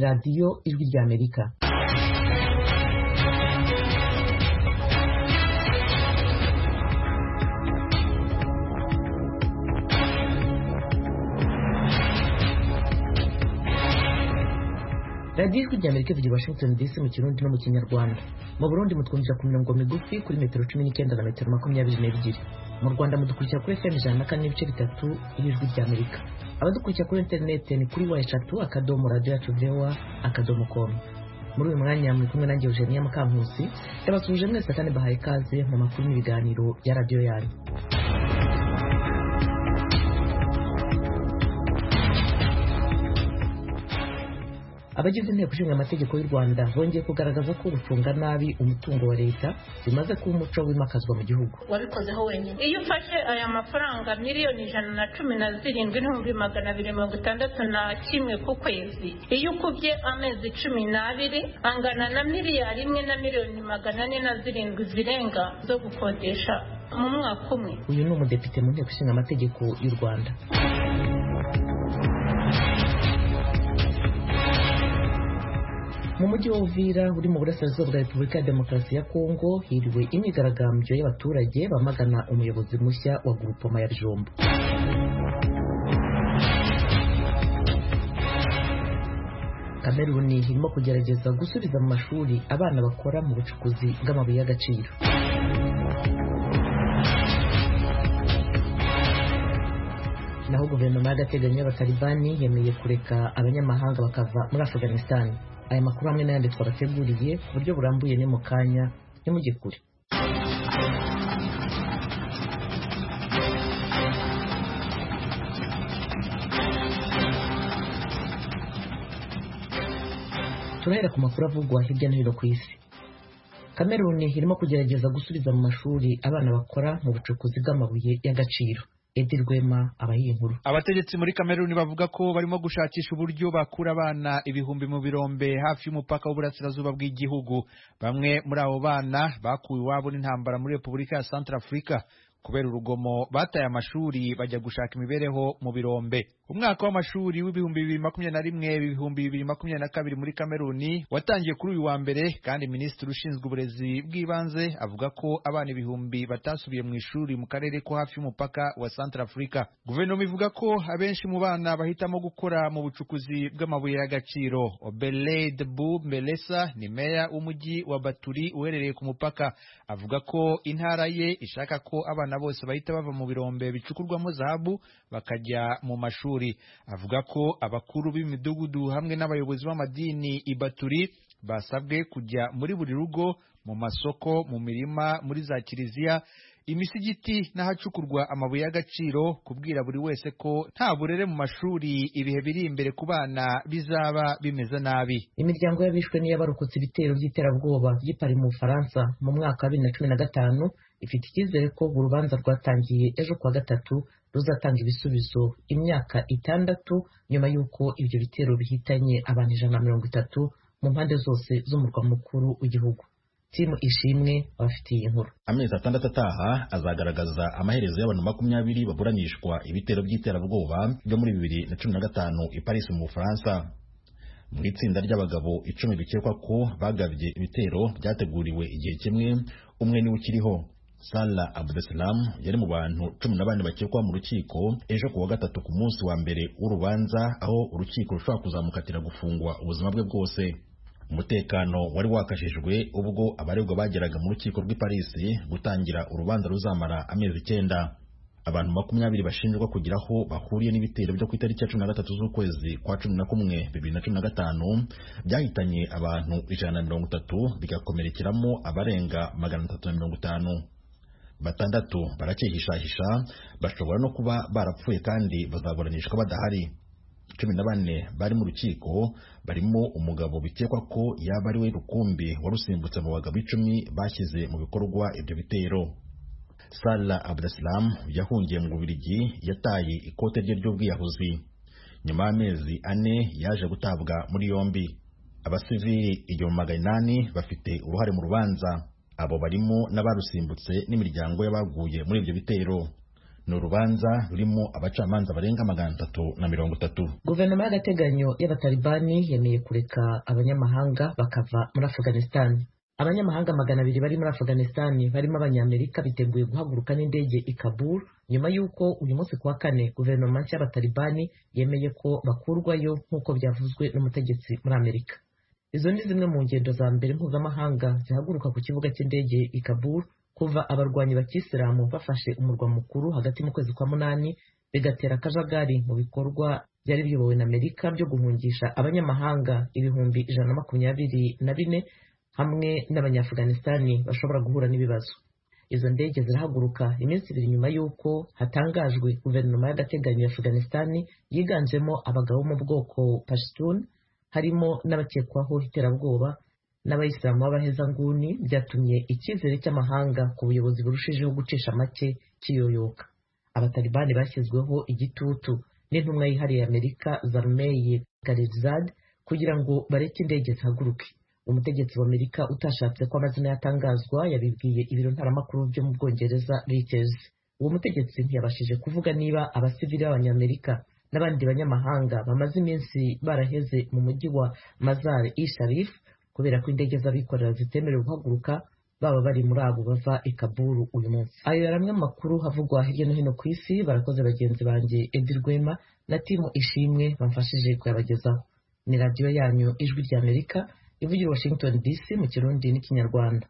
Radiyo Ijwi ry'Amerika radiyo ijwi ry'amerika ivugira washington dc mu kirundi no mu kinyarwanda mu burundi mutwumvira ku mirongo migufi kuri metero cumi n'icyenda na metero makumyabiri n'ebyiri mu rwanda mudukurikira kuri fm ijana na kane n'ibice bitatu y'ijwi ry'amerika abadukurikira kuri interineti ni kuri wa eshatu akadomo radiyo yacu vowa akadomo komu muri uyu mwanya muri kumwe nanjye eugenia mukankusi yabasuhuje mwese kandi bahaye ikaze mu makuru n'ibiganiro ya radiyo yanyu abagize inteko ishinga amategeko y'u rwanda bongeye kugaragaza ko gucunga nabi umutungo wa leta bimaze kuba umuco wimakazwa mu gihugu wabikozeho wenyine iyo ufashe aya mafaranga miliyoni ijana na cumi na zirindwi n'ibihumbi magana abiri mirongo itandatu na kimwe ku kwezi iyo ukubye amezi cumi n'abiri angana na miliyari imwe na miliyoni magana ane na zirindwi zirenga zo gukodesha mu mwaka umwe uyu ni umudepite mu nteko ishinga amategeko y'u rwanda mu mujyi wa uvira uri mu burasirazuba bwa repubulika ya demokarasi ya kongo hiriwe imyigaragambyo y'abaturage bamagana umuyobozi mushya wa gurupoma ya jombo kameruni irimo kugerageza gusubiza mu mashuri abana bakora mu bucukuzi bw'amabuye y'agaciro naho guverinoma y'agateganyo y'abatalibani yemeye kureka abanyamahanga bakava muri afganisitani aya makuru hamwe n'ayandi twabateguriye ku buryo burambuye ni mu kanya ntimujye kure turahera ku makuru avugwa hirya no hino ku isi kameruni irimo kugerageza gusubiza mu mashuri abana bakora mu bucukuzi bw'amabuye y'agaciro edi rwema abahiye inkuru abategetsi muri kameruni bavuga ko barimo gushakisha uburyo bakura abana ibihumbi mu birombe hafi y'umupaka w'uburasirazuba bw'igihugu bamwe muri abo bana bakuwe iwabo n'intambara muri repubulika ya santara afurika kubera urugomo bataye amashuri bajya gushaka imibereho mu birombe umwaka w'amashuri w'ibihumbi bibiri makumyabiri na rimwe ibihumbi bibiri makumyabiri na kabiri muri kameruni watangiye kuri uyu wa mbere kandi minisitiri ushinzwe uburezi bw'ibanze avuga ko abana ibihumbi batasubiye mu ishuri mu karere ko hafi y'umupaka wa santara afurika guverinoma ivuga ko abenshi mu bana bahitamo gukora mu bucukuzi bw'amabuye y'agaciro obeled bu melesa ni meya w'umujyi wa baturi uherereye ku mupaka avuga ko intara ye ishaka ko abana bose bahita bava mu birombe bicukurwamo zahabu bakajya mu mashuri avuga ko abakuru b'imidugudu hamwe n'abayobozi b'amadini ibaturi basabwe kujya muri buri rugo mu masoko mu mirima muri za kiliziya imisigiti n'ahacukurwa amabuye y'agaciro kubwira buri wese ko nta burere mu mashuri ibihe biri imbere ku bana bizaba bimeze nabi imiryango y'abishwe n'iy'abarokotse ibitero by'iterabwoba by'i Paris mu bufaransa mu mwaka wa bibiri na cumi na gatanu ifite icyizere ko urubanza rwatangiye ejo kuwa gatatu ruzatanga ibisubizo imyaka itandatu nyuma y'uko ibyo bitero bihitanye abantu ijana na mirongo itatu mu mpande zose z'umurwa mukuru w'igihugu timu ishimwe abafitiye inkuru amezi atandatu ataha azagaragaza amaherezo y'abantu makumyabiri baburanishwa ibitero by'iterabwoba byo muri bibiri na cumi na gatanu i Paris mu Bufaransa mu itsinda ry'abagabo icumi bikekwa ko bagabye ibitero byateguriwe igihe kimwe umwe niwe ukiriho Salah Abdesalam yari mu bantu cumi na bane bakekwa mu rukiko ejo kuwa gatatu ku munsi wa mbere w'urubanza aho urukiko rushobora kuzamukatira gufungwa ubuzima bwe bwose umutekano wari wakashijwe ubwo abaregwa bageraga mu rukiko rw'i Paris gutangira urubanza ruzamara amezi icyenda abantu makumyabiri bashinjwa kugira aho bahuriye n'ibitero byo ku itariki ya cumi na gatatu z'ukwezi kwa cumi na kumwe bibiri na cumi na gatanu byahitanye abantu ijana na mirongo itatu bigakomerekeramo abarenga magana atatu na mirongo itanu batandatu baracyihishahisha bashobora no kuba barapfuye kandi bazaburanishwa badahari cumi na bane bari mu rukiko barimo umugabo bikekwa ko yaba ari we rukumbi warusimbutse mu bagabo icumi bashyize mu bikorwa ibyo bitero Salah Abdeslam yahungiye mu Bubiligi yataye ikote rye ry'ubwiyahuzi nyuma y'amezi ane yaje gutabwa muri yombi abasivili igihumbi magana inani bafite uruhare mu rubanza abo barimo n'abarusimbutse n'imiryango y'abaguye muri ibyo bitero ni urubanza rurimo abacamanza barenga magana atatu na mirongo itatu guverinoma y'agateganyo y'abatalibani yemeye kureka abanyamahanga bakava muri afghanistan abanyamahanga magana abiri bari muri afghanistan barimo abanyamerika biteguye guhaguruka n'indege i kabul nyuma y'uko uyu munsi kuwa kane guverinoma nshya y'abatalibani yemeye ko bakurwayo nk'uko byavuzwe n'umutegetsi muri amerika izo ni zimwe mu ngendo za mbere mpuzamahanga zihaguruka ku kibuga cy'indege i kabul kuva abarwanyi ba kisilamu bafashe umurwa mukuru hagati mu kwezi kwa munani bigatera akajagari mu bikorwa byari biyobowe na amerika byo guhungisha abanyamahanga ibihumbi ijana na makumyabiri na bine hamwe n'abanyafuganisitani bashobora guhura n'ibibazo izo ndege zirahaguruka iminsi ibiri nyuma y'uko hatangajwe guverinoma y'agateganyo ya afuganisitani yiganjemo abagabo mu bwoko pashtun harimo n'abakekwaho iterabwoba n'abayisilamu b'abahezanguni byatumye icyizere cy'amahanga ku buyobozi burushijeho gucisha make kiyoyoka abatalibani bashyizweho igitutu n'intumwa yihariye amerika zarmeye garizad kugira ngo bareke indege zihaguruke umutegetsi wa amerika utashatse ko amazina yatangazwa yabibwiye ibiro ntaramakuru byo mu bwongereza Reuters uwo mutegetsi ntiyabashije kuvuga niba abasivili b'abanyamerika n'abandi banyamahanga bamaze iminsi baraheze mu mujyi wa mazar i sharif kubera ko indege z'abikorera zitemerewe guhaguruka baba bari muri abo bava i kaburu uyu munsi ayo yari amwe mu makuru havugwa hirya no hino ku isi barakoze bagenzi banjye edi rwema na timu ishimwe bamfashije kuyabagezaho ni radiyo yanyu ijwi ry'amerika ivugira washington dc mu kirundi n'ikinyarwanda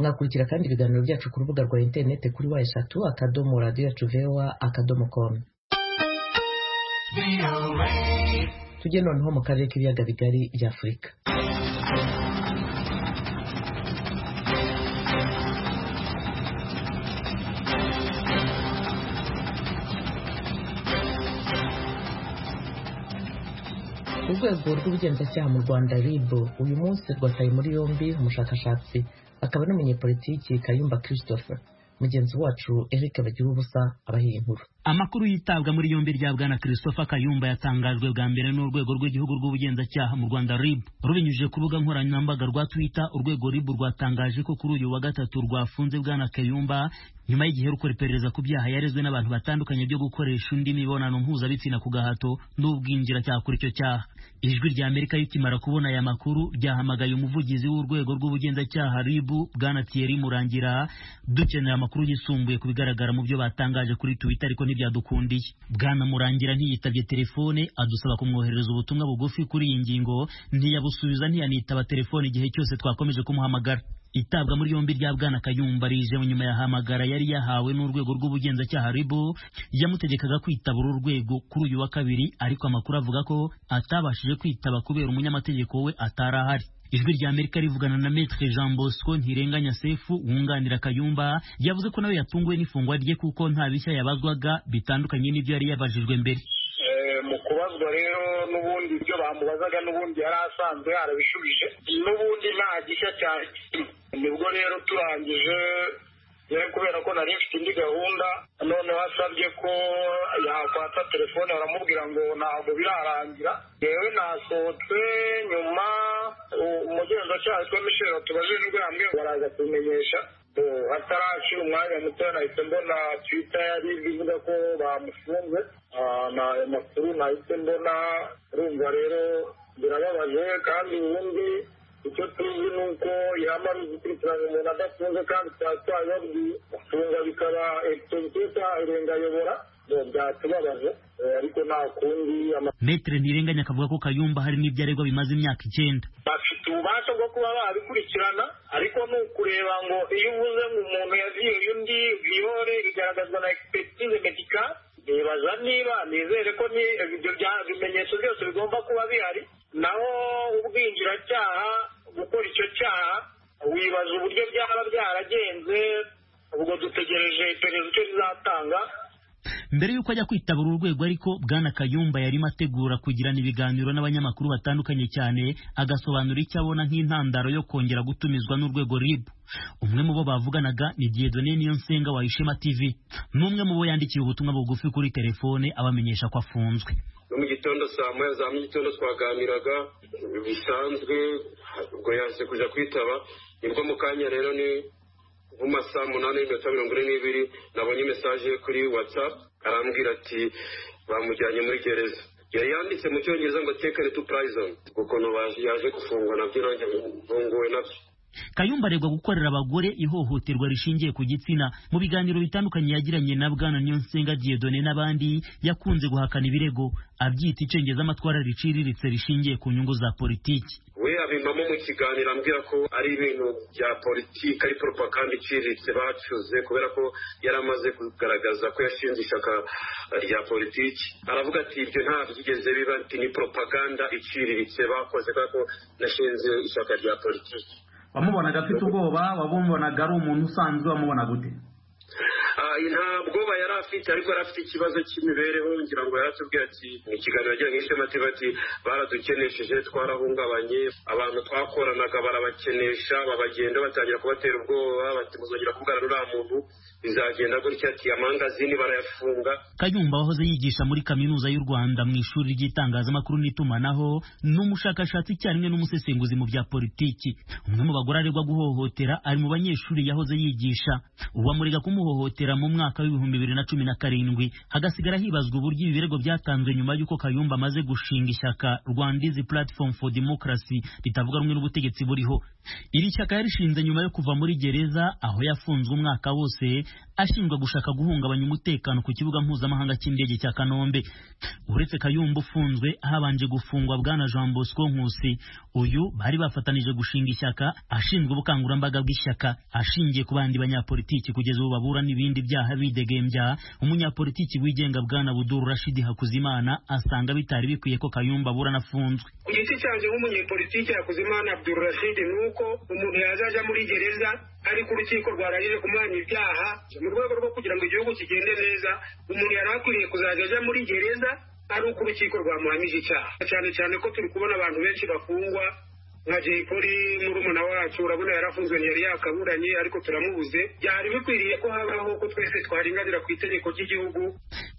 mwakurikira kandi ibiganiro byacu ku rubuga rwa interineti kuri wa eshatu akadomo radiyo yacu vewa akadomo komu tujye noneho mu karere k'ibiyaga bigari bya afurika urwego rw'ubugenzacyaha mu rwanda rib uyu munsi rwataye muri yombi umushakashatsi akaba n'umunyepolitiki kayumba christopher mugenzi wacu eric bagira ubusa abahiye inkuru amakuru yitabwa muri yombi rya bwana christopher kayumba yatangajwe bwa mbere n'urwego rw'igihugu rw'ubugenzacyaha mu rwanda rib rubinyujije ku rubuga nkoranyambaga rwa twitter urwego rib rwatangaje ko kuri uyu wa gatatu rwafunze bwana kayumba nyuma y'igihe rukora iperereza ku byaha yarezwe n'abantu batandukanye byo gukoresha undi mibonano mpuzabitsina ku gahato n'ubwinjira cyaha kuri icyo cyaha ijwi rya amerika rikimara kubona aya makuru ryahamagaye umuvugizi w'urwego rw'ubugenzacyaha rib bwana thierry murangira dukeneye amakuru yisumbuye ku bigaragara mu byo batangaje kuri twitter ariko ntibyadukundiye bwana murangira ntiyitabye telefone adusaba kumwoherereza ubutumwa bugufi kuri iyi ngingo ntiyabusubiza ntiyanitaba telefone igihe cyose twakomeje kumuhamagara itabwa muri yombi rya bwana kayumba rije nyuma ya hamagara yari yahawe n'urwego rw'ubugenzacyaha ribu yamutegekaga kwitaba uru rwego kuri uyu wa kabiri ariko amakuru avuga ko atabashije kwitaba kubera umunyamategeko we atari ahari ijwi rya amerika rivugana na metre jean bosco ntirenganya sefu wunganira kayumba yavuze ko nawe yatunguwe n'ifungwa rye kuko nta bishya yabazwaga bitandukanye n'ibyo yari yabajijwe mbere mu kubazwa rero n'ubundi ibyo bamubazaga n'ubundi yari asanzwe yarabishubije n'ubundi nta gishya cyane nibwo rero turangije yewe kubera ko nari mfite indi gahunda noneho asabye ko yakwatsa telefone baramubwira ngo ntabwo birarangira yewe nasohotse nyuma umugenzacyaha witwa michel tubajijwe hamwe baraza kubimenyesha hataracira umwanya muto nahise mbona twita yari ivuga ko bamufunze amakuru nahise mbona urumva rero birababaje kandi ubundi icyo tuzi ni uko yamara igikurikirana umuntu adafunze kandi twaba twabibabwiye gufunga bikaba egisita irenga ayobora byatubabaje ariko nta kundi metere ntirenganya akavuga ko kayumba hari n'ibyo aregwa bimaze imyaka icyenda bafite ububasha bwo kuba babikurikirana ariko ni ukureba ngo iyo uvuze ngo umuntu yaziyoye undi viyore bigaragazwa na egisipetize medika nibaza niba nizere ko ibyo bimenyetso byose bigomba kuba bihari naho ubwinjiracyaha gukora icyo cyaha wibaza uburyo byaba byaragenze ubwo dutegereje iperereza icyo rizatanga mbere y'uko ajya kwitaba uru rwego ariko bwana kayumba yarimo ategura kugirana ibiganiro n'abanyamakuru batandukanye cyane agasobanura icyo abona nk'intandaro yo kongera gutumizwa n'urwego ribu umwe mu bo bavuganaga ni diedone niyonsenga wa ishema tv n'umwe mu bo yandikiye ubutumwa bugufi kuri telefone abamenyesha ko afunzwe no mu gitondo saa moya za mu gitondo twaganiraga bisanzwe ubwo yaje kujya kwitaba nibwo mu kanya rero ni nk'amasaha umunani n'iminota mirongo ine n'ibiri nabo nabonye mesaje kuri watsapu arambwira ati bamujyanye muri gereza yari yanditse mu cyongereza ngo tekare tu purayizoni ukuntu baje yaje gufungwa nabyo nanjye mfunguwe nabyo kayumba aregwa gukorera abagore ihohoterwa rishingiye ku gitsina mu biganiro bitandukanye yagiranye na bwana niyonsenga diyedone n'abandi yakunze guhakana ibirego abyita icengeza amatwara riciriritse rishingiye ku nyungu za politiki we abimamo mu kiganiro ambwira ko ari ibintu bya politiki ari propaganda iciriritse bacuze kubera ko yari amaze kugaragaza ko yashinze ishyaka rya politiki aravuga ati ibyo nta byigeze biba ati ni propaganda iciriritse bakoze kubera ko nashinze ishyaka rya politiki wamubonaga afite ubwoba wamubonaga ari umuntu usanzwe wamubona gute Ah, nta bwoba yari afite ariko yari afite ikibazo cy'imibereho ngira ngo yaratubwiye ati mu kiganiro yagiranye n'ishema bati baradukenesheje twarahungabanye abantu twakoranaga barabakenesha babagenda batangira kubatera ubwoba bati muzongera kuvugana n'uriya muntu bizagenda gutya ati amangazini barayafunga kayumba wahoze yigisha muri kaminuza y'u rwanda mu ishuri ry'itangazamakuru n'itumanaho n'umushakashatsi icyarimwe n'umusesenguzi mu bya politiki umwe mu bagore aregwa guhohotera ari mu banyeshuri yahoze yigisha uwamurega kumuhohotera mu mwaka w'ibihumbi bibiri na cumi na karindwi hagasigara hibazwa uburyo ibi birego byatanzwe nyuma y'uko kayumba amaze gushinga ishyaka rwandizi platform for democracy ritavuga rumwe n'ubutegetsi buriho iri shyaka yarishinze nyuma yo kuva muri gereza aho yafunzwe umwaka wose ashinjwa gushaka guhungabanya umutekano ku kibuga mpuzamahanga cy'indege cya kanombe uretse kayumba ufunzwe habanje gufungwa bwana jean bosco nkusi uyu bari bafatanije gushinga ishyaka ashinzwe ubukangurambaga bw'ishyaka ashingiye ku bandi banyapolitiki kugeza ubu babura n'ibindi byaha bidegembya umunyapolitiki wigenga bwana buduru rashidi hakuzimana asanga bitari bikwiye ko kayumba aburana afunzwe ku giti cyanjye nk'umunyepolitike yakoze imana abdurashidi ni uko umuntu yazajya muri gereza ariko urukiko rwarangije kumwanya ibyaha mu rwego rwo kugira ngo igihugu kigende neza umuntu yari akwiriye kuzajya ajya muri gereza ari uko urukiko rwamuhamije icyaha cyane cyane ko turi kubona abantu benshi bakungwa nka jay polly murumuna wacu urabona yarafunzwe ntiyari yakaburanye ariko turamubuze byari bikwiriye ko habaho ko twese twarenganira ku itegeko ry'igihugu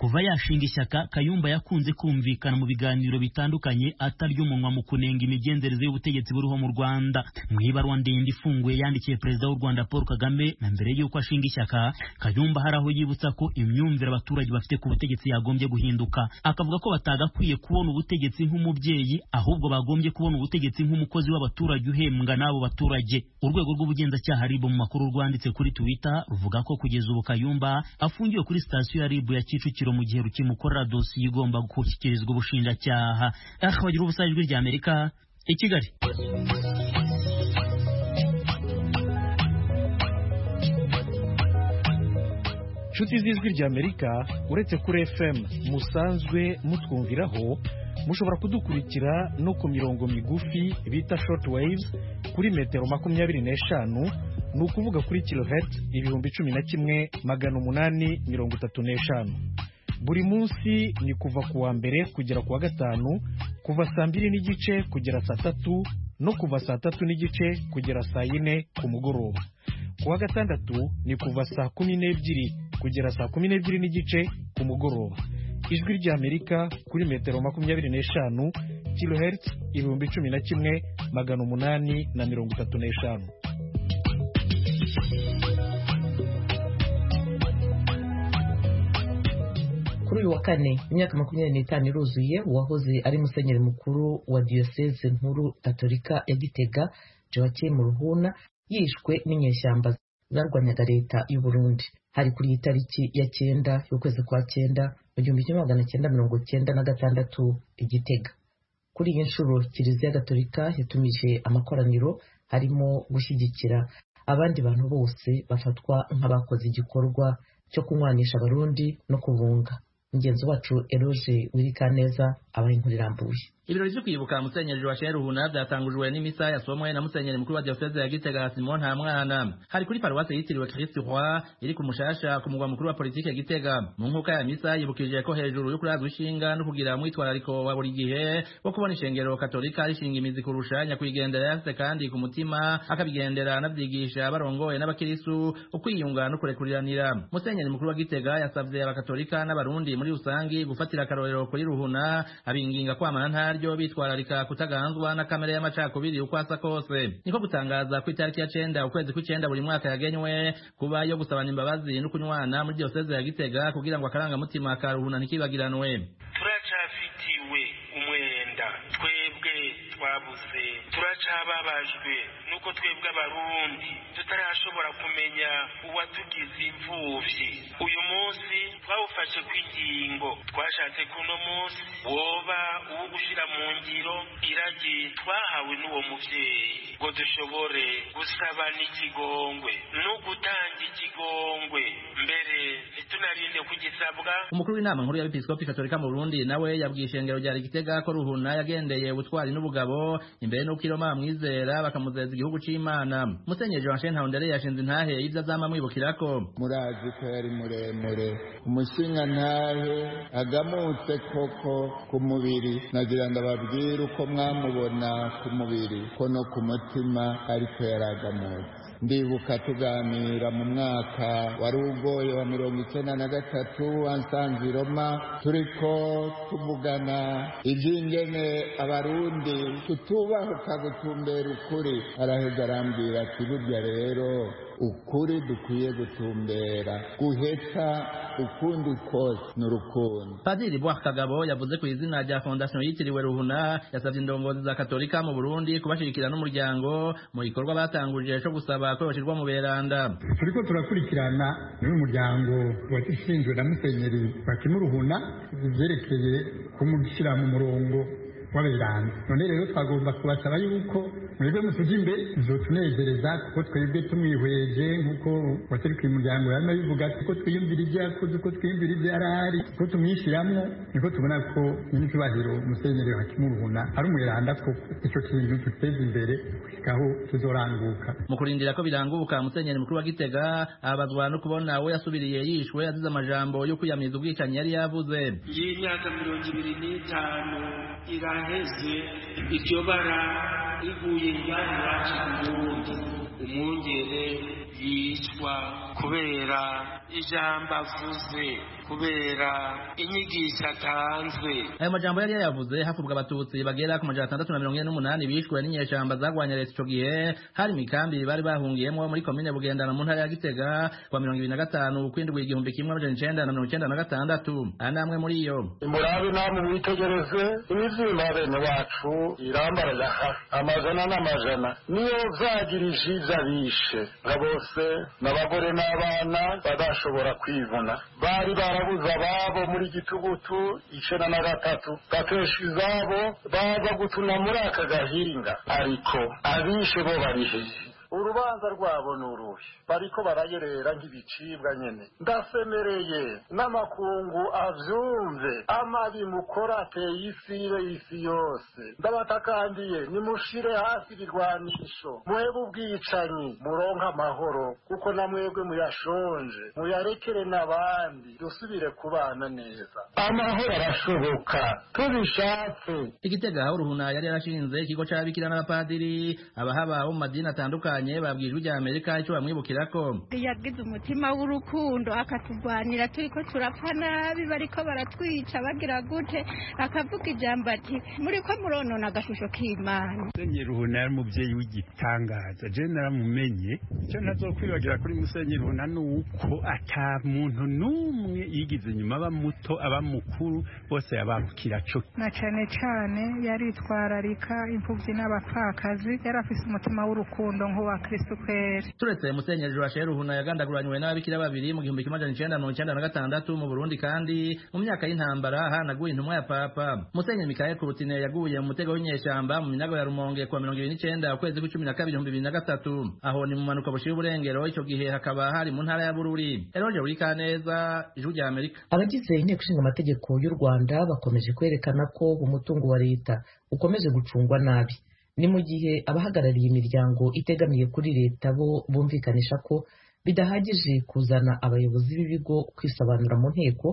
kuva yashinga ishyaka kayumba yakunze kumvikana mu biganiro bitandukanye atarya umunwa mu kunenga imigenzereze y'ubutegetsi buriho mu rwanda mu ibaruwa ndende ifunguye yandikiye perezida w'u rwanda paul kagame na mbere y'uko ashinga ishyaka kayumba hari aho yibutsa ko imyumvire abaturage bafite ku butegetsi yagombye guhinduka akavuga ko batagakwiye kubona ubutegetsi nk'umubyeyi ahubwo bagombye kubona ubutegetsi nk'umukozi w'abaturage uhembwa n'abo baturage urwego rw'ubugenzacyaha ribu mu makuru rwanditse kuri twitter ruvuga ko kugeza ubu kayumba afungiwe kuri sitasiyo ya ribu ya kicukiro mu gihe rukimukorera dosiye igomba gushyikirizwa ubushinjacyaha aha bagira ubusabe ijwi rya amerika i kigali inshuti z'ijwi rya amerika uretse kuri fm musanzwe mutwumviraho mushobora kudukurikira no ku mirongo migufi bita short waves kuri metero makumyabiri n'eshanu ni ukuvuga kuri kilohertz ibihumbi cumi na kimwe magana umunani mirongo itatu n'eshanu buri munsi ni kuva ku wa mbere kugera ku wa gatanu kuva saa mbiri n'igice kugera saa tatu no kuva saa tatu n'igice kugera saa yine ku mugoroba ku wa gatandatu ni kuva saa kumi n'ebyiri kugera saa kumi n'ebyiri n'igice ku mugoroba ijwi ry'amerika kuri metero makumyabiri n'eshanu kilohertz ibihumbi cumi na kimwe magana umunani na mirongo itatu n'eshanu kuri uyu wa kane imyaka makumyabiri n'itanu iruzuye uwahoze ari musenyeri mukuru wa diyoseze nkuru gatolika ya gitega joachim ruhuna yishwe n'inyeshyamba zarwanyaga leta y'u Burundi hari kuri iyi tariki ya cyenda y'ukwezi kwa cyenda mu gihumbi kimwe magana cyenda mirongo cyenda na gatandatu igitega kuri iyi nshuro kiliziya gatolika yatumije amakoraniro harimo gushyigikira abandi bantu bose bafatwa nk'abakoze igikorwa cyo kunywanisha abarundi no kubunga mugenzi wacu eroge wirikaneza abaye inkuru irambuye ibirori byo kwibuka musenyeri joachel ruhuna byatangujwe n'imisa yasomwe na musenyeri mukuru wa diyoseze ya gitega simon nta mwana hari kuri paruwasi yitiriwe kristu roi iri ku mushasha ku mugwa mukuru wa politiki gitega mu nkuka ya misa yibukije ko hejuru yo kurazwa ishinga no kugira mwitwarariko wa buri gihe wo kubona ishengero katolika rishinga imizi kurusha nyakwigendera yafite kandi ku mutima akabigendera anabyigisha barongoye n'abakiristu ukwiyunga no kurekuriranira musenyeri mukuru wa gitega yasavye abakatolika n'abarundi muri rusangi gufatira akarorero kuri ruhuna abinginga kwamana ntaryo bitwararika kutaganzwa na kamere y'amacakubiri uko asa kose niko gutangaza ku itariki ya cenda ukwezi kw'icenda buri mwaka yagenywe kuba yo gusabana imbabazi no kunywana muri diyoseze ya gitega kugira ngo akarangamutima ka ruhuna ntikibagiranwe turacafitiwe umwenda twebwe twabuze turacababajwe nuko twebwe abarundi tutarashobora kumenya uwatugize imfuvyi uyu munsi twawufashe kw'ingingo twashatse ko uno munsi woba uwo gushira mu ngiro iragi twahawe n'uwo muvyeyi ngo dushobore gusabana ikigongwe no gutanga ikigongwe mbere ntitunarinde kugisabwa umukuru w'inama nkuru y'abepiskopi katolika mu burundi nawe yabwiye ishengero rya gitega ko ruhuna yagendeye ubutwari n'ubugabo imbere n'uko iroma bamwizera bakamuzeza igihugu c'imana musenyeri joachene ntahondere yashinze intahe y'ivyo azama amwibukirako murazi ko yari muremure umushinga ntahe agamutse koko ku mubiri nagira ndababwira uko mwamubona ku mubiri ko no ku mutima ariko yaragamutse ndibuka tuganira mu mwaka wari ugoye wa mirongo icyenda na gatatu wansanze i roma turiko tuvugana iby'ingene abarundi tutubahuka gutumbera ukuri araheza arambwira ati burya rero ukuri dukwiye gutumbera guheta ukundi kose ni urukundo padiri bwa kagabo yavuze ku izina rya fondasiyo yitiriwe ruhuna yasabye indongozi za katolika mu burundi kubashigikira n'umuryango mu gikorwa batanguje cyo gusaba ko bashyirwa mu beranda turiko turakurikirana n'umuryango washinzwe na musenyeri bakimu ruhuna ibyerekeye kumushyira mu murongo w'aberanda none rero twagomba kubasaba yuko mwebwe musuje imbere bizotunezereza kuko twebwe tumwihweje nk'uko waserika uyu muryango yama bivuga kuko twiyumvira ibyo yakoze uko twiyumvira ibyo yari ahari kuko tumwishyiramo niko tubona ko nyir'icyubahiro musenyeri wakimuruhuna ari umweranda koko icyo kintu duteze imbere aho tuzoranguka mu kurindira ko biranguka musenyeri mukuru wa gitega abazwa no kubona we yasubiriye yishwe yazize amajambo yo kwiyamiriza ubwicanyi yari yavuze iyi myaka mirongo ibiri n'itanu iraheze iryo bara riguye ingana iwacu ku burundi umwungere yicwa kubera ijambo avuze kubera inyigisho atanzwe ayo majambo yari yayavuze hakurwa abatutsi bagera ku majana atandatu na mirongo ine n'umunani bishwe n'inyeshamba zarwanya leta ico gihe hari imikambi bari bahungiyemo muri komine bugendana mu ntara ya gitega kwa mirongo ibiri na gatanu kwindwi igihumbi kimwe amajana icenda na mirongo icenda na gatandatu aya namwe muri iyo murabe namwe mwitegereze ibizimba bene wacu irambara ya hafi amajana n'amajana niyo vyagirije ivyo bishe nga bose n'abagore n'abana badashobora kwivuna bari barabuze ababo muri gitugutu icenda na gatatu bakesha izabo baza gutuna muri aka gahinga ariko abishe bo bariheye urubanza rwabo ni uruhe bariko barayerera nk'ibicibwa nyene ndasemereye n'amakungu avyumve amabi mukora ateye isibe isi yose ndabatakambiye nimushire hasi ibirwanisho muhebe ubwicanyi muronke amahoro kuko na mwebwe muyashonje muyarekere n'abandi dusubire kubana neza amahoro arashoboka tubishatse igitega aho ruhuna yari yarashinze ikigo c'ababikira n'abapadiri abahaba bo mu madini atandukanye batandukanye babwirwa irya amerika icyo bamwibukirako yagize umutima w'urukundo akaturwanira turiko turapfa nabi bariko baratwica bagira gute akavuga ijambo ati muriko muronona agashusho k'imana musenyeri uhuna yari umubyeyi w'igitangaza je naramumenye icyo ntazokwibagira kuri musenyeri uhuna ni uko ata muntu n'umwe yigize inyuma aba muto aba mukuru bose yababukira co na cane cane yaritwararika impfuvyi n'abapfakazi yari afise umutima w'urukundo nk'uwa kristu kweri turetse musenyeri joachel ruhuna yagandaguranywe n'ababikira babiri mu gihumbi kimwe majana icenda mirongo icenda na gatandatu mu burundi kandi mu myaka y'intambara hanaguye intumwa ya papa musenyeri mikael kurutine yaguye mu mutego w'inyeshyamba mu minago ya rumonge kuwa mirongo ibiri n'icenda ukwezi kw'icumi na kabiri ibihumbi bibiri na gatatu aho ni mu manuka bushira uburengero ico gihe hakaba hari mu ntara ya bururi eroge burikaneza ijwi rya amerika abagize inteko ishinga amategeko y'u rwanda bakomeje kwerekana ko umutungo wa leta ukomeje gucungwa nabi ni mu gihe abahagarariye imiryango itegamiye kuri leta bo bumvikanisha ko bidahagije kuzana abayobozi b'ibigo kwisobanura mu nteko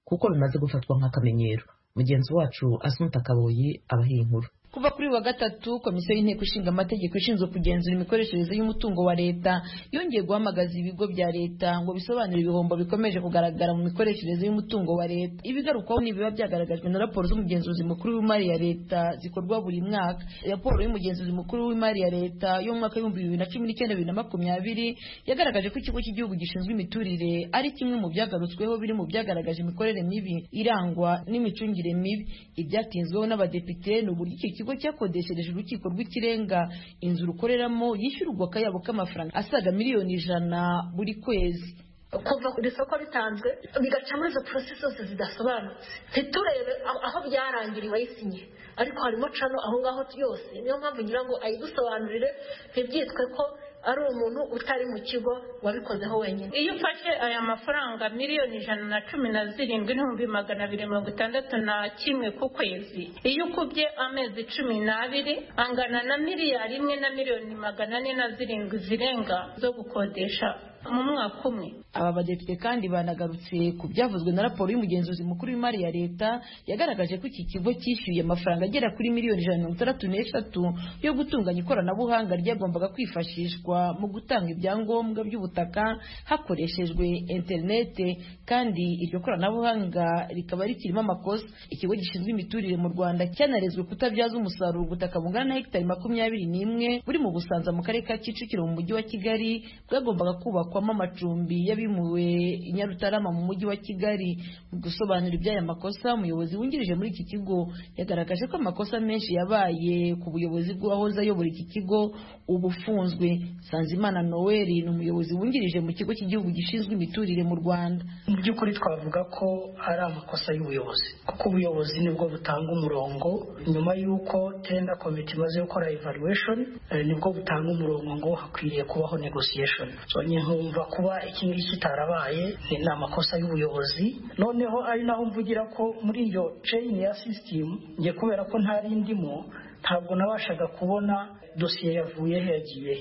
kuko bimaze gufatwa nk'akamenyero mugenzi wacu asunta kaboyi abahiye inkuru kuva kuri wa gatatu komisiyo y'inteko ishinga amategeko ishinzwe kugenzura imikoreshereze y'umutungo wa leta yongeye guhamagaza ibigo bya leta ngo bisobanure ibihombo bikomeje kugaragara mu mikoreshereze y'umutungo wa leta ibigarukwaho ni ibiba byagaragajwe na raporo z'umugenzuzi mukuru w'imari ya leta zikorwa buri mwaka raporo y'umugenzuzi mukuru w'imari ya leta yo mu mwaka w'ibihumbi bibiri na cumi n'icyenda bibiri na makumyabiri yagaragaje ko ikigo cy'igihugu gishinzwe imiturire ari kimwe mu byagarutsweho biri mu byagaragaje imikorere mibi irangwa n'imicungire mibi ibyatinzweho n'abadepite ni uburyo iki kigo cyakodeshereje urukiko rw'ikirenga inzu rukoreramo yishyurwa akayabo k'amafaranga asaga miliyoni ijana buri kwezi kuva ku isoko bitanzwe bigaca muri izo porosesi zose zidasobanutse ntiturebe aho byarangiriye wayisinye ariko harimo cano aho ngaho yose niyo mpamvu ngira ngo ayidusobanurire ntibyitwe ko ari umuntu utari mu kigo wabikozeho wenyine iyo ufashe aya mafaranga miliyoni ijana na cumi na zirindwi n'ibihumbi magana abiri mirongo itandatu na kimwe ku kwezi iyo ukubye amezi cumi n'abiri angana na miliyari imwe na miliyoni magana ane na zirindwi zirenga zo gukodesha mu mwaka umwe aba badepite kandi banagarutse ku byavuzwe na raporo y'umugenzuzi mukuru w'imari ya leta yagaragaje ko iki kigo cyishyuye amafaranga agera kuri miliyoni ijana na mirongo itandatu n'eshatu yo gutunganya ikoranabuhanga ryagombaga kwifashishwa mu gutanga ibyangombwa by'ubutaka hakoreshejwe interinete kandi iryo koranabuhanga rikaba rikirimo amakosa ikigo gishinzwe imiturire mu rwanda cyanarezwe kutabyaza umusaruro ubutaka bungana na hegitari makumyabiri n'imwe buri mu busanza mu karere ka kicukiro mu mujyi wa kigali bwagombaga kubakwa kubakwamo amacumbi y'abimuwe i Nyarutarama mu mujyi wa Kigali mu gusobanura iby'aya makosa umuyobozi wungirije muri iki kigo yagaragaje ko amakosa menshi yabaye ku buyobozi bw'uwahoze ayobora iki kigo ubufunzwe Sanzimana Noel ni umuyobozi wungirije mu kigo cy'igihugu gishinzwe imiturire mu Rwanda mu by'ukuri twavuga ko ari amakosa y'ubuyobozi kuko ubuyobozi nibwo butanga umurongo nyuma y'uko tenda komite imaze gukora evaluation nibwo butanga umurongo ngo hakwiriye kubaho negotiation so nkumva kuba iki ngiki kitarabaye ni amakosa y'ubuyobozi noneho ari naho mvugira ko muri iyo ceyini ya sisitemu ngiye kubera ko ntari ndimo ntabwo nabashaga kubona dosiye yavuye yagiye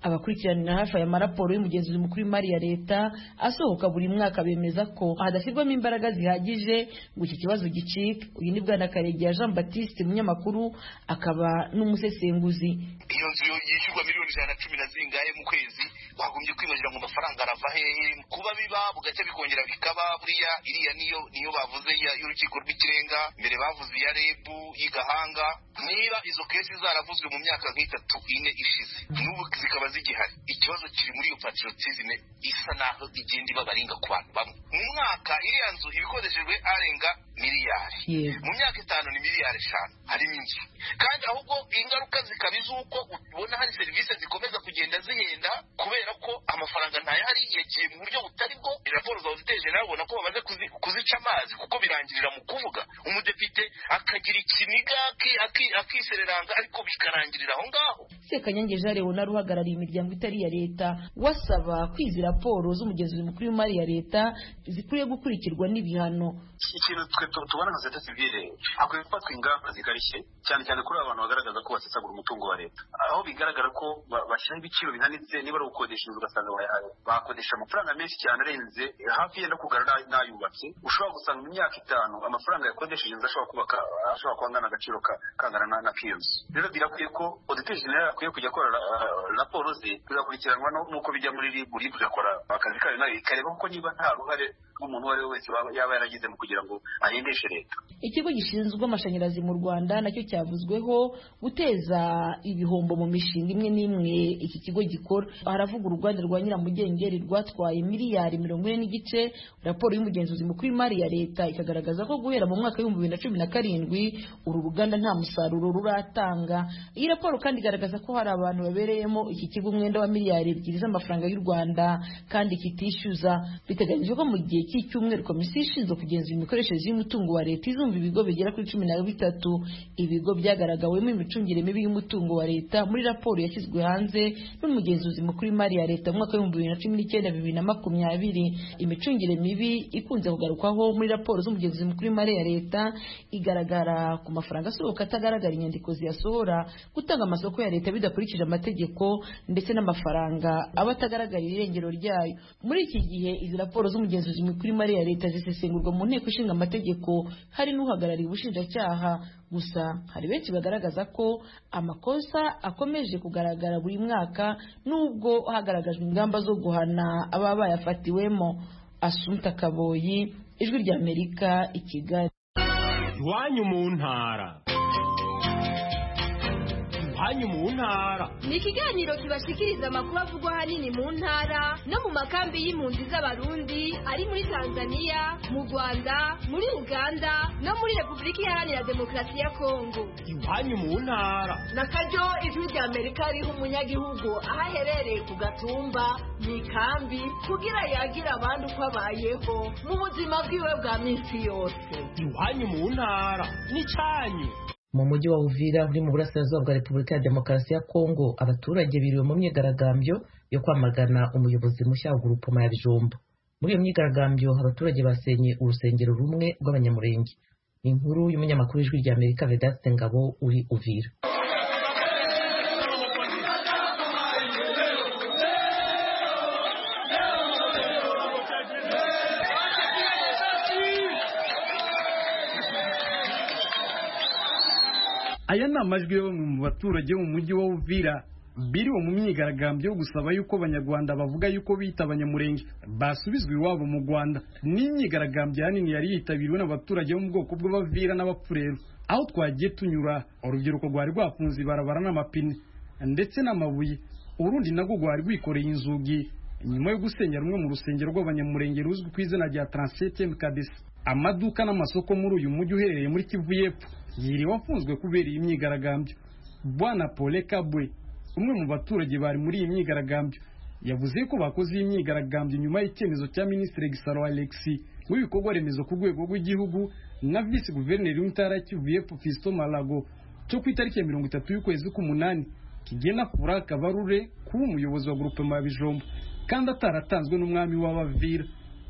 abakurikirana hafi aya maraporo y'umugenzuzi mukuru w'imari ya leta asohoka buri mwaka bemeza ko hadashyirwamo imbaraga zihagije ngo iki kibazo gicike uyu ni bwana karegeya jean batiste umunyamakuru akaba n'umusesenguzi iyo nzu yishyurwa miliyoni ijana na cumi na zingahe mu kwezi twagombye kwibagirwa ngo amafaranga arava hehe kuba biba bugacya bikongera bikaba buriya iriya niyo niyo bavuze y'urukiko rw'ikirenga mbere bavuze iya rebu y'igahanga niba izo kesi zaravuzwe mu myaka nk'itatu ine ishize n'ubu zikaba zigihari ikibazo kiri muri iyo patriotisme isa naho igenda ibabaringa ku bantu bamwe mu mwaka iriya nzu ibikoreshejwe arenga miliyari mu myaka itanu ni miliyari eshanu harimo inzu kandi ahubwo ingaruka zikaba iz'uko ubona hari serivisi zikomeza kugenda zihenda kubera ko amafaranga ntayahari yagiye mu buryo butari bwo raporo zawuziteje nawe ubona ko bamaze kuzica amazi kuko birangirira mu kuvuga umudepite akagira ikiniga akisereranga ariko bikarangirira aho ngaho sekanyange jean leonard uhagarariye imiryango itari iya leta wasaba kwizi raporo z'umugenzuzi mukuru w'imari ya leta zikwiye gukurikirwa n'ibihano ikintu tubona nka seta sivile hakwiye gufatwa ingamba zikarishye cyane cyane kuri abantu bagaragaza ko basesagura umutungo wa leta aho bigaragara ko bashyiraho ibiciro bihanitse niba ari ugukodesha inzu ugasanga bakodesha amafaranga menshi cyane arenze hafi yenda kugarara n'ayubatse ushobora gusanga mu myaka itanu amafaranga yakodesheje inzu ashobora kubaka ashobora kuba angana agaciro kangana na k'iyo nzu rero birakwiye ko oditeri jenerali akwiye kujya akora raporo ze bigakurikiranwa n'uko bijya muri ribu ribu igakora akazi kayo nayo ikareba kuko niba nta ruhare rw'umuntu uwo ari we wese yaba yaragize mu kugira ngo ahindishe leta ikigo gishinzwe amashanyarazi mu rwanda nacyo cyavuzweho guteza ibihombo mu mishinga imwe n'imwe iki kigo gikora haravuga uruganda rwa nyiramugengeri rwatwaye miliyari mirongo ine n'igice raporo y'umugenzuzi mukuru w'imari ya leta ikagaragaza ko guhera mu mwaka w'ibihumbi bibiri na cumi na karindwi uru ruganda nta musaruro ruratanga iyi raporo kandi igaragaza ko hari abantu babereyemo iki kigo umwenda wa miliyari ebyiri z'amafaranga y'u rwanda kandi kitishyuza biteganyijwe ko mu gihe iki cyumweru komisiyo ishinzwe kugenzura imikoreshereze y'umutungo wa leta izumva ibigo bigera kuri cumi na bitatu ibigo byagaragawemo imicungire mibi y'umutungo wa leta muri raporo yashyizwe hanze n'umugenzuzi mukuru w'imari ya leta mu mwaka w'ibihumbi bibiri na cumi n'icyenda bibiri na makumyabiri imicungire mibi ikunze kugarukwaho muri raporo z'umugenzuzi mukuru w'imari ya leta igaragara ku mafaranga asohoka atagaragara inyandiko ziyasohora gutanga amasoko ya leta bidakurikije amategeko ndetse n'amafaranga aba atagaragara irengero ryayo muri iki gihe izi raporo z'umugenzuzi mukuru kuri mare ya leta zisesengurwa mu nteko ishinga amategeko hari n'uhagarariye ubushinjacyaha gusa hari benshi bagaragaza ko amakosa akomeje kugaragara buri mwaka nubwo hagaragajwe ingamba zo guhana ababa bayafatiwemo asunta kaboyi ijwi ry'amerika i kigali iwanyu mu ntara iwanyu mu ntara ni ikiganiro kibashikiriza amakuru avugwa ahanini mu ntara no mu makambi y'impunzi z'abarundi ari muri tanzania mu rwanda muri uganda no muri repubulika iharanira demokarasi ya kongo iwanyu mu ntara na karyo ijwi ry'amerika riha umunyagihugu aho aherereye ku gatumba mu ikambi kugira yagire abandi uko abayeho mu buzima bwiwe bwa minsi yose iwanyu mu ntara n'icyanyu mu mujyi wa Uvira uri mu burasirazuba bwa Repubulika ya Demokarasi ya Kongo abaturage biriwe mu myigaragambyo yo kwamagana umuyobozi mushya wa Grupoma ya Bijumba muri iyo myigaragambyo abaturage basenye urusengero rumwe rw'abanyamurenge inkuru y'umunyamakuru w'ijwi rya Amerika Vedaste Ngabo uri Uvira aya ni amajwi yo mu baturage bo mu mujyi wa Uvira biriwe mu myigaragambyo yo gusaba yuko abanyarwanda bavuga yuko bita abanyamurenge basubizwa iwabo mu Rwanda n'imyigaragambyo hanini yari yitabiriwe n'abaturage bo mu bwoko bw'abavira n'abapfurero aho twagiye tunyura urubyiruko rwari rwafunze ibarabara n'amapine ndetse n'amabuye urundi nagwo rwari rwikoreye inzugi nyuma yo gusenyera rumwe mu rusengero rw'abanyamurenge ruzwi ku izina rya taransete mukadesi amaduka n'amasoko muri uyu mujyi uherereye muri kivu y'epfo yiriwe afunzwe kubera iyi myigaragambyo bwana pole kabwe umwe mu baturage bari muri iyi myigaragambyo yavuze ko bakoze iyi myigaragambyo nyuma y'icyemezo cya minisitiri gisaro alexi w'ibikorwa remezo ku rwego rw'igihugu na visi guverineri w'intara ya kivu y'epfo fisito malago cyo ku itariki ya mirongo itatu y'ukwezi k'umunani kigena fura kabarure kuba umuyobozi wa gurupe bijombo kandi ataratanzwe n'umwami w'abavira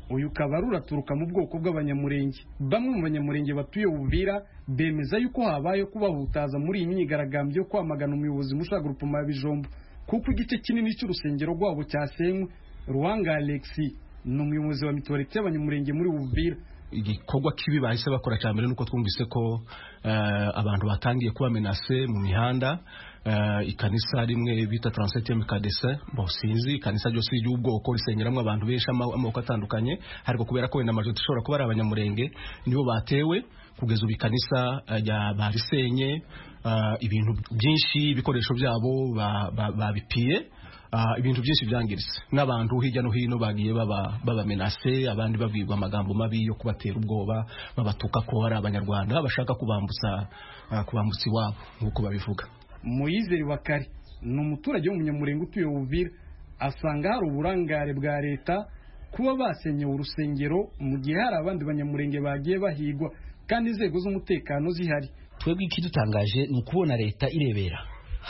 uyu kabarura aturuka mu bwoko bw'abanyamurenge bamwe mu banyamurenge batuye ubuvira bemeza yuko habayeho kubahutaza muri iyi myigaragambyo yo kwamagana umuyobozi mushaka gurupoma ya bijombo kuko igice kinini cy'urusengero rwabo cyasenywe ruhanga alexi ni umuyobozi wa mituwarite y'abanyamurenge muri ubuvira igikorwa kibi bahise bakora cya mbere nuko twumvise ko abantu batangiye kubamenase mu mihanda ikanisa rimwe bita taransete mukadese sinzi ikanisa ryose ry'ubwoko risengeramo abantu benshi amoko atandukanye ariko kubera ko wenda amajwi dushobora kuba ari abanyamurenge nibo batewe kugeza ubu ikanisa barisenye ibintu byinshi ibikoresho byabo babipiye ibintu byinshi byangiritse n'abantu hirya no hino bagiye babamenase abandi babwirwa amagambo mabi yo kubatera ubwoba babatuka ko ari abanyarwanda bashaka kubambutsa kubambutsa iwabo nk'uko babivuga muyizere wakari ni umuturage w'umunyamurenge utuye ubuvira asanga hari uburangare bwa leta kuba basenye urusengero mu gihe hari abandi banyamurenge bagiye bahigwa kandi inzego z'umutekano zihari twebwe ikidutangaje ni ukubona leta irebera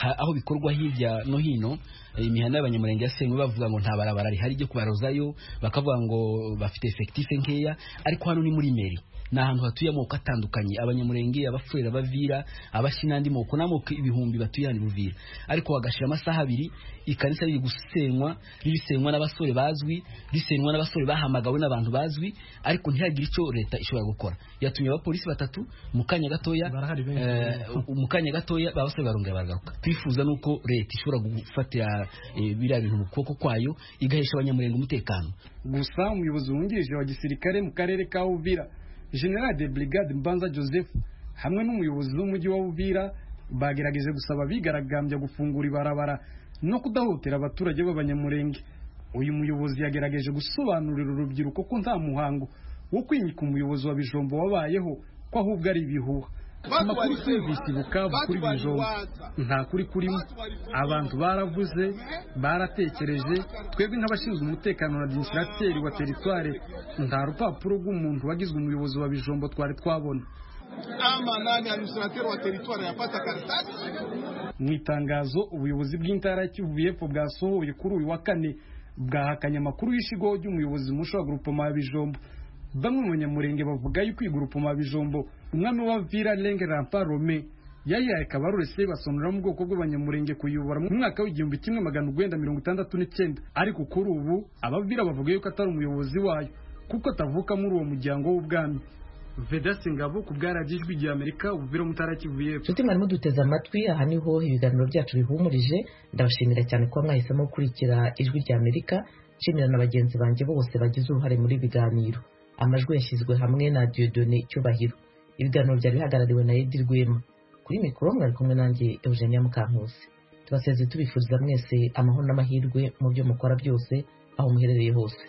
aho bikorwa hirya no hino imihanda y'abanyamurenge yasenywe bavuga ngo nta barabara rihari ryo kubarozayo bakavuga ngo bafite efekitife nkeya ariko hano ni muri meri ni ahantu hatuye amoko atandukanye abanyamurenge abapfurera abavira abashyi n'andi moko n'amoko ibihumbi batuye hano buvira ariko bagashira amasaha abiri ikanisa riri gusenywa risenywa n'abasore bazwi risenywa n'abasore bahamagawe n'abantu bazwi ariko ntihagire icyo leta ishobora gukora yatumye abapolisi batatu mu kanya gatoya mu kanya gatoya abasore barongera baragaruka twifuza nuko leta ishobora gufatira biriya bintu mu kuboko kwayo igahesha abanyamurenge umutekano gusa umuyobozi wungirije wa gisirikare mu karere ka uvira general de brigade mbanza joseph hamwe n'umuyobozi w'umujyi wa uvira bagerageje gusaba abigaragambya gufungura ibarabara no kudahutira abaturage b'abanyamurenge uyu muyobozi yagerageje gusobanurira urubyiruko ko nta muhango wo kwinyika umuyobozi wa bijombo wabayeho ko ahubwo ari ibihuha amakuru twumvise ibukavu kuri bijombo nta kuri kurimo abantu baravuze baratekereje twebwe nk'abashinzwe umutekano na adiminisirateri wa teritware nta rupapuro rw'umuntu wagizwe umuyobozi wa bijombo twari twabona ama nani administrateur wa territoire yapata karatasi mu itangazo ubuyobozi bw'intara ya Kivu y'Epfo bwasohoye kuri uyu wa kane bwahakanye amakuru y'ishigo ry'umuyobozi musho wa grupoma ya Bijombo bamwe mu banyamurenge bavuga yuko iyi grupoma ya Bijombo umwami wa Vira Lenge Rampa Rome yayihaye kabarure Sebasonura mu bwoko bw'abanyamurenge kuyobora mu mwaka w'igihumbi kimwe magana urwenda mirongo itandatu n'icyenda ariko kuri ubu abavira bavuga yuko atari umuyobozi wayo kuko atavuka muri uwo muryango w'ubwami vedasi ngabo ku bwaragijwe igihe amerika ubuvira mutara kivu y'epfo nshuti mwarimu duteze amatwi aha niho ibiganiro byacu bihumurije ndabashimira cyane kuba mwahisemo gukurikira ijwi rya amerika nshimira na bagenzi banjye bose bagize uruhare muri ibi biganiro amajwi yashyizwe hamwe na diodone cyubahiro ibiganiro byari bihagarariwe na edi rwema kuri mikoro mwari kumwe nanjye eugenia mukankusi tubaseze tubifuriza mwese amahoro n'amahirwe mu byo mukora byose aho muherereye hose